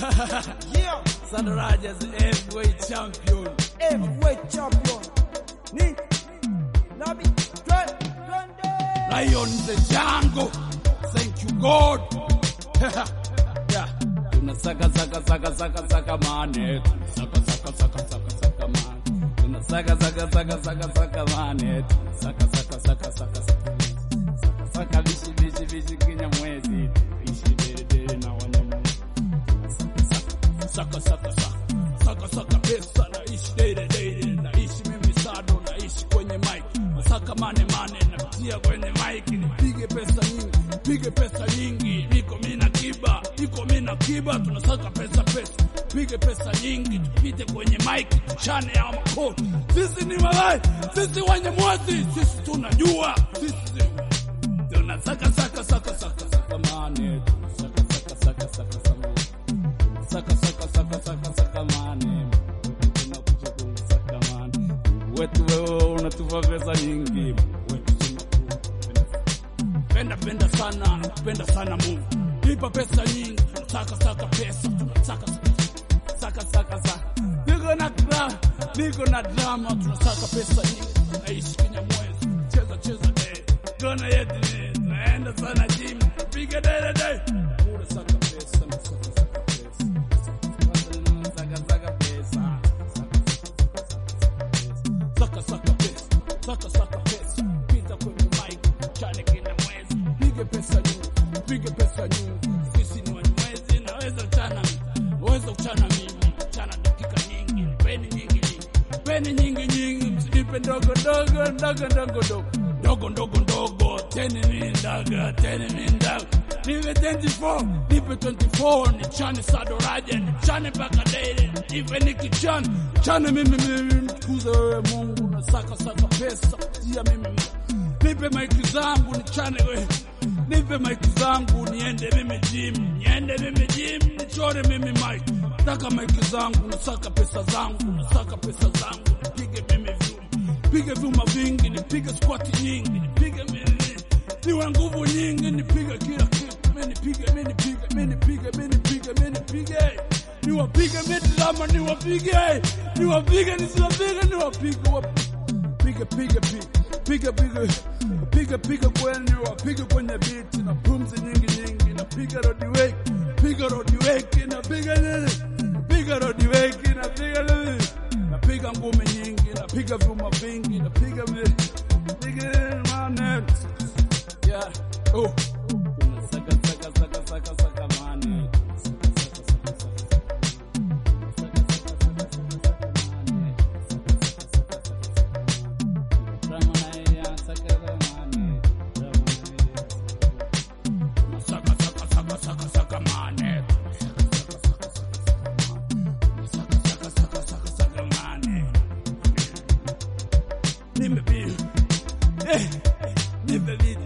Yeah, Sadaraja's heavyweight champion. heavyweight champion. Ni Nabi Dre- Dre- Lion the jungle. Thank you God. yeah. Tunasaka saka saka saka saka mane. Saka saka saka saka saka mane. Tunasaka saka saka saka saka mane. Saka saka saka saka saka. Saka saka bishi bishi bishi kinya mwezi. Bishi dere dere na wanyama. Saka saka saka. Saka saka pesa naishi dere dere. Naishi mimi sado naishi kwenye mic. Masaka mane mane napitia kwenye mic. Nipige pesa nyingi. Nipige pesa nyingi. Niko mina kiba. Niko mina kiba. Tunasaka pesa pesa. Pige pesa nyingi. Tupite kwenye mic. Tuchane ya makoo. Sisi ni malai. Sisi wenye mwezi. Sisi tunajua. Sisi tunasaka saka saka saka saka mane. Saka saka saka saka saka saka saka saka saka saka mane tunakuja kusaka mane wetu wewe unatupa pesa nyingi wetu penda penda sana penda sana Mungu nipa pesa nyingi tunataka saka pesa tunataka saka saka saka niko na drama niko na drama tunasaka pesa nyingi naishi Kenya mwezi cheza cheza day gonna yetu ni naenda sana gym piga dele day bure saka pesa na saka saka pesa saka saka pesa saka saka pesa saka saka pesa pita kwenye mic chane kina mwezi pige pesa nyingi pige pesa nyingi sisi ni wanyamwezi naweza chana naweza kuchana mimi chana dakika nyingi peni nyingi nyingi peni nyingi nyingi msinipe ndogo ndogo ndogo ndogo ndogo ndogo ndogo ndogo teni ni ndaga teni ni ndaga nipe 24 nipe 24 ni chane sadoraja ni chane mpaka daily iwe ni kichane chane mimi mimi mtukuze wewe Mungu na saka saka pesa tia mimi nipe maiki zangu ni chane wewe nipe maiki zangu niende mimi gym niende mimi gym nichore mimi maiki nataka maiki zangu nasaka pesa zangu nasaka pesa zangu nipige mimi vyuma pige vyuma vingi nipige squat nyingi nipige mimi niwe nguvu nyingi nipige kila kitu mimi nipige mimi nipige mimi nipige mimi nipige mimi nipige niwapige mimi drama niwapige niwapige nisiwapige niwapige wapige pige pige pige pige pige pige kwenye wapige kwenye beat na pumzi nyingi nyingi na piga rodi wake piga rodi wake na piga nini piga rodi wake na piga nini na piga ngumi nyingi na piga vyuma vingi na piga vi- piga nini man yeah oh saka saka saka saka saka man Saka saka saka saka saka mane. Saka saka saka saka saka mane. Nipe beat. Eh, nipe beat.